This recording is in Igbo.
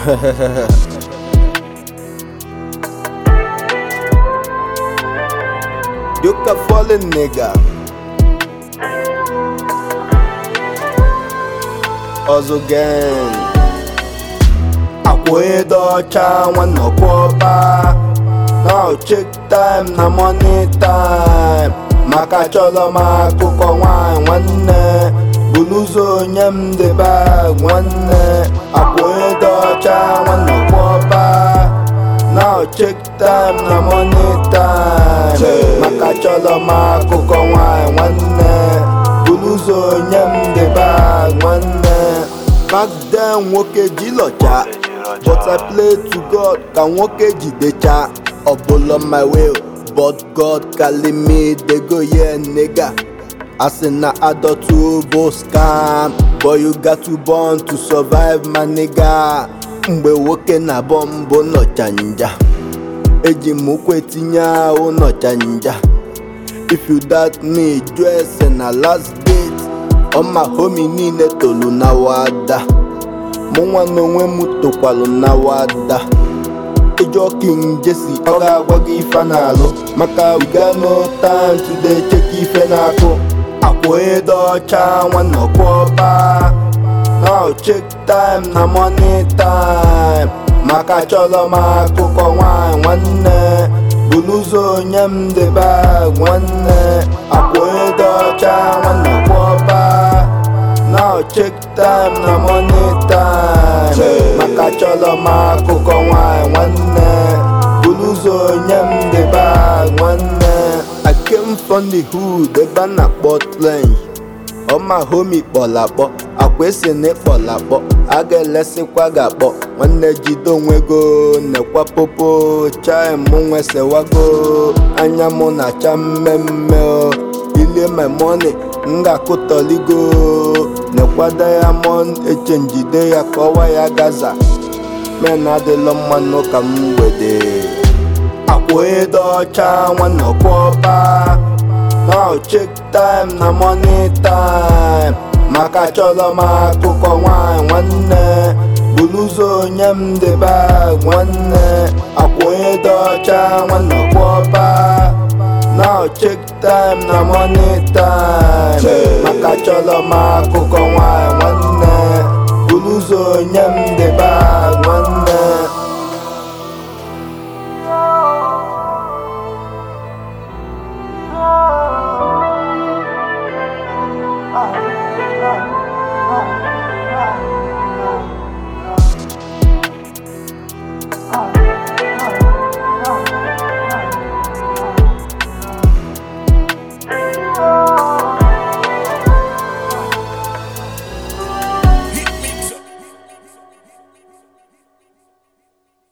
You can fallen nigga. Ọzọ gang. Akwa edo ọcha nwanne ọkwọba. Now check time na money time. Maka chọrọ m akụkọ nwanyị nwanne. Buluzo onye m dị bag nwanne. Akwa edo ọcha nwanne ọkwọba. Now check time na money time. Maka chọrọ m akụkọ nwanyị nwanne. Buluzo onye m dị bag nwanne. Back then nwoke ji lọcha. But I play to God ka nwoke jidecha ọbụla my will but God carry me dey go yeah nigga asị na adọtu bụ scam but you got to born to survive my nigga mgbe nwoke na-abọ mbụ nọcha nja eji m ụkwụ etinye ahụ nọcha nja if you doubt me jụọ ese na last date ọma homi niile tolu na wada mụ nwa na onwe m tokwalụ na wada ịjụọ king jesi ọ ga-agwa gị ife na-alụ maka we got no time to dey check ife na-akụ akwa edo ọcha nwanne ọkwọba now check time na money time maka chọrọ m akụkọ nwanyị nwanne buluzo onye m dị bag nwanne akwa edo ọcha nwanne ọkwọba now check time na money time maka chọrọ m akụkọ nwanyị nwanne buluzo onye m dị bag nwanne I came from the hood ebe a na-akpọ trench ọma homi kpọrọ akpọ akwa esi na ịkpọrọ akpọ a ga-elesikwa gị akpọ nwanne jide onwe go nekwa popo chai mụ nwesewago anya mụ na-acha mmemme o ilie my money m ga-akụtọligo nekwa diamond echenjide ya ka ọwa ya gaza men adịlọ mmanụ ka mgbede akwa edo ọcha nwanne ọkwọba now check time na money time maka chọrọ m akụkọ nwanyị nwanne buluzo onye m dị bag nwanne akwa edo ọcha nwanne ọkwọba now check time na money time maka chọrọ m akụkọ nwanyị nwanne buluzo onye m dị